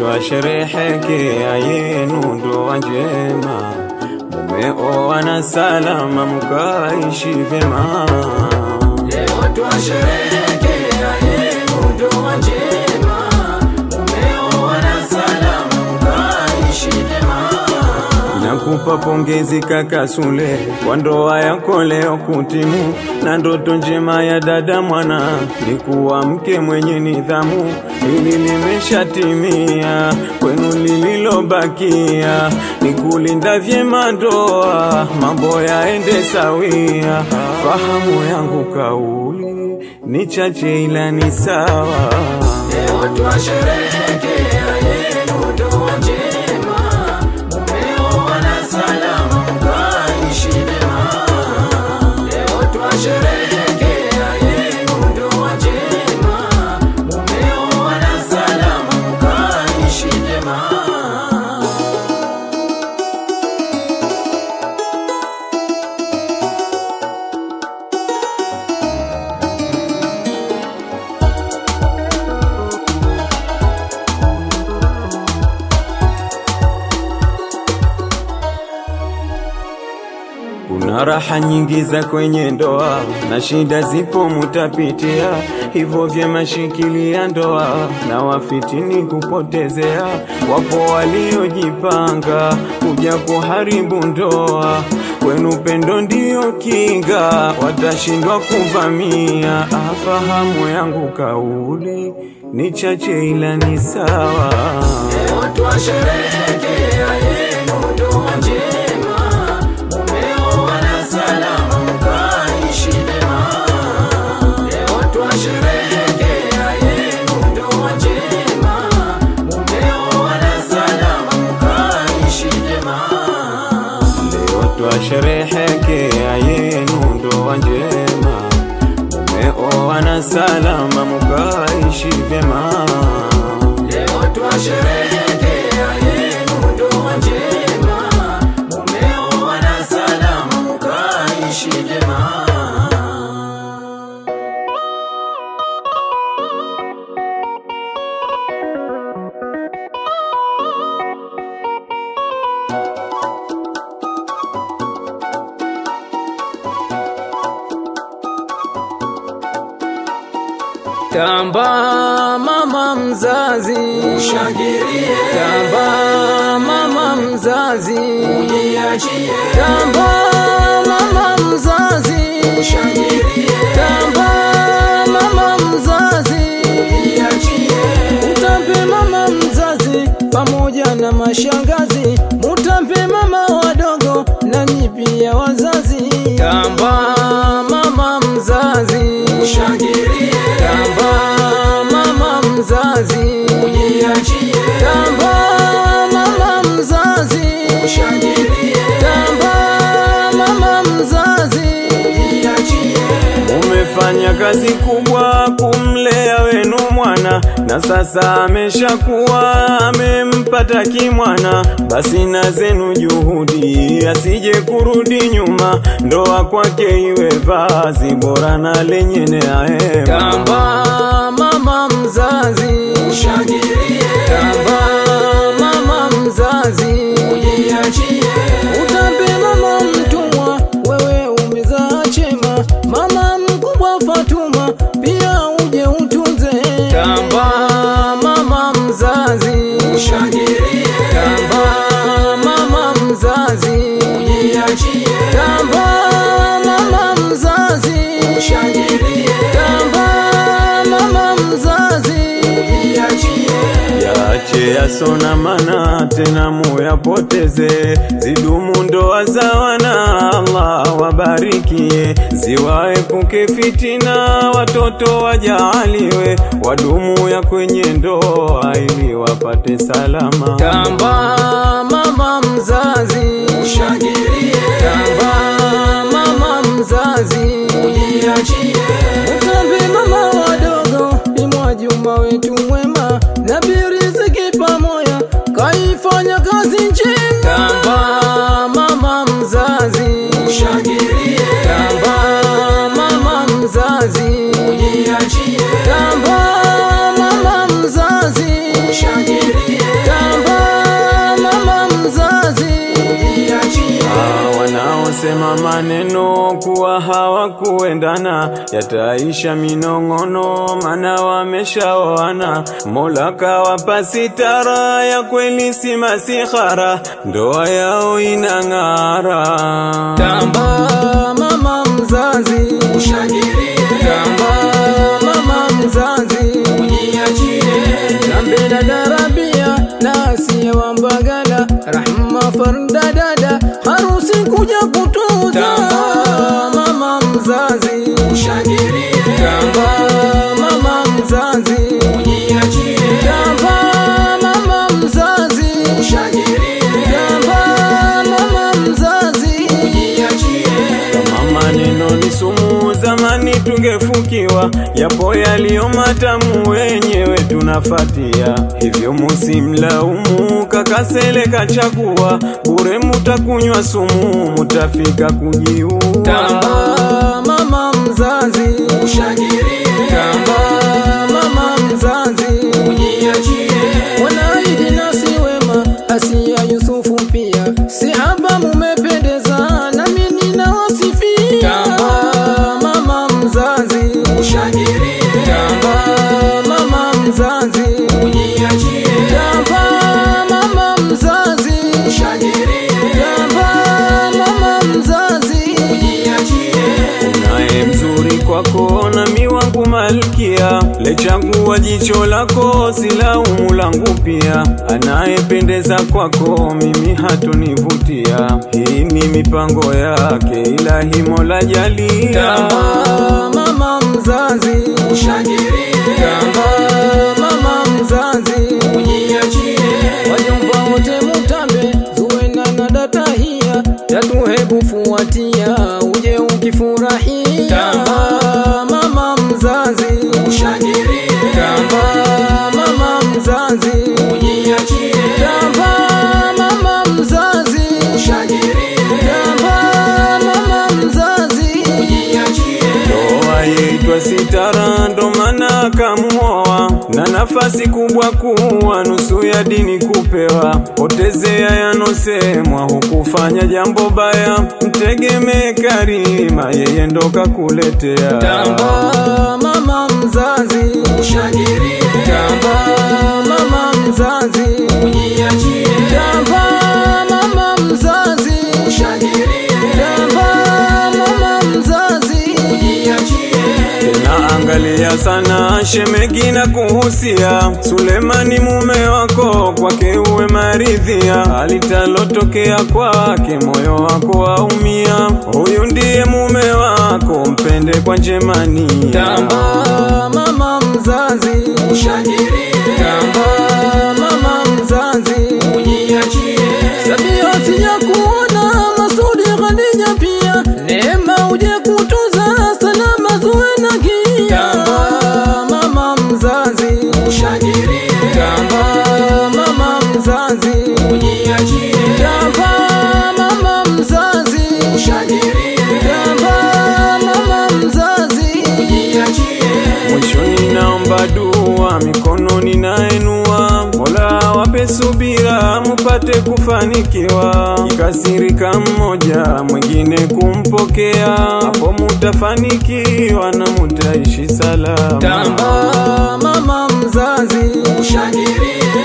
twasherehekea yenu ndoa njema, mumeoana salama, mkaishi vyema. Leo twasherehekea yenu ndoa njema, mumeoana salama, mkaishi vyema. Nakupa pongezi kaka Sule kwa ndoa yako leo kutimu, na ndoto njema ya dada mwana ni kuwa mke mwenye nidhamu. Hili limeshatimia kwenu, lililobakia ni kulinda vyema ndoa, mambo yaende sawia. Fahamu yangu kauli ni chache, ila ni sawa. Leo twasherehekea yenu ndoa njema, mumeoana salama, mkaishi vyema. Leo twasherehekea yenu ndoa njema, mumeoana salama, mkaishi vyema. Kuna raha nyingi za kwenye ndoa na shida zipo mutapitia, hivyo vyema shikilia ndoa na wafitini kupotezea. Wapo waliojipanga kuja kuharibu ndoa, kwenu pendo ndiyo kinga, watashindwa kuvamia. Afahamu yangu kauli ni chache, ila ni sawa. Leo twasherehekea yenu ndoa njema, mumeoana salama, mkaishi vyema. Leo twasherehekea yenu ndoa njema, mumeoana salama, mkaishi vyema. Leo twasherehekea yenu ndoa njema, mumeoana salama, mukaishi vyema. Leo twasherehekea yenu ndoa njema, mumeoana salama, mkaishi vyema. Tamba mama mzazi, Shangilie, tamba mama mzazi, jiachie, tamba mama mzazi, shangilie, tamba mama mzazi, jiachie, mutambe mama mzazi pamoja na mashangazi, mutambe mama wadogo nanyi pia wazazi. Tamba mama mzazi, shangilie, tamba mama mzazi, jiachie, tamba mama mzazi, shangilie, tamba mama mzazi. jiachie, Umefanya kazi kubwa kumlea wenu mwana, na sasa ameshakuwa amempata kimwana. Basi na zenu juhudi, asije kurudi nyuma, ndoa kwake iwe vazi bora na lenye neema. Tamba mama mzazi, shangilie, tamba mama mzazi, jiachie, utambe mama mtumwa, wewe umezaa chema, mama mkubwa Fatuma, pia uje utunze. Tamba mama mzazi, shangilie, tamba mama mzazi, jiachie, tamba mama mzazi, shangilie, tamba mama mzazi. jiachie, Yache yasona mana tena muyapoteze, zidumu ndoa za wana, Allah wabarikie, ziwaepuke fitina, watoto wajaaliwe, wadumu ya kwenye ndoa ili wapate salama. Tamba mama mzazi, shangilie, tamba mama mzazi, jiachie, utambe mama wadogo, ni Mwajuma wetu mwema, na Biriziki pamoja kaifanya kazi njema. Tamba mama mzazi, shangilie, tamba mama mzazi, jiachie, tamba mama mzazi, shangilie, kama maneno kuwa hawakuendana yataisha minong'ono, mana wameshaoana. Mola kawapa sitara ya kweli, si masihara, ndoa yao inang'ara. Tamba mama mzazi, Ushangilie, tamba mama mzazi, ujiachie, Zambe dada Rabia na Asia wa Mbagala, Rahma Farda dada, harusi kuja kutuza. Tamba mama mzazi, ushangilie, tamba mama mzazi, ujiachie, tamba mama mzazi, ushangilie, tamba mama mzazi. ujiachie, Kama maneno ni sumu, zamani tungefukiwa. Yapo yaliyo matamu, wenyewe tunafatia. Hivyo musimlaumu kakasele kachagua, bure mutakunywa sumu, mutafika kujiua. Tamba mama mzazi, ushangilie, tamba mama mzazi, ujiachie, wanaidi nasi wema, Asia Yusufu pia, si haba mumependeza, nami ninawasifia. Tamba mama mzazi, ushangilie, tamba mama mzazi, ujiachie, tamba mama mzazi, ushangilie, tamba mama mzazi. ujiachie, Unaye mzuri kwako na miwangu malkia, lechagua jicho lako silaumu langu pia. Anayependeza kwako mimi hatunivutia, hii ni mipango yake, ilahi Mola jalia. Tamba mama mzazi, ushangilie, tamba mama mzazi, ujiachie, wajomba wote mutambe, Zuwena na data hia, tatu hebu fuatia, uje ukifurahia. Tamba mama mzazi, ushangilie, tamba mama mzazi, ujiachie, tamba mama mzazi, ushangilie, tamba mama mzazi. ujiachie, Ndoa yeitwa sitara, ndo maana akamuoa, na nafasi kubwa kuwa nusu ya dini kupewa. Potezea yanosemwa, hukufanya jambo baya, mtegemee Karima, yeye ndo kakuletea. Tamba mama mzazi, ushangilie, tamba mama mzazi, ujiachie, tamba mama mzazi, ushangilie, tamba mama mzazi. ujiachie, Tena angalia sana shemegi na kuhusia, Sulemani mume wako kwake uwe maridhia, alitalotokea kwake moyo wako waumia. Huyu ndiye mume wako, mpende kwa njemania. Tamba mama mzazi, ushangilie, tamba mama mzazi, ujiachie, Sabia sija kuona Masudi Khadija pia, neema uje kutuza salama zuwe na gia. Tamba mama mzazi, ushangilie, tamba mama mzazi, ujiachie, tamba mama mzazi, ushangilie, tamba mama mzazi. ujiachie, Mwishoni naomba dua, mikono ninaenua, Mola wape subira, mupate kufanikiwa. Ikasirika mmoja, mwingine kumpokea, hapo mutafanikiwa na mutaishi salama. Tamba mama mzazi, ushangilie,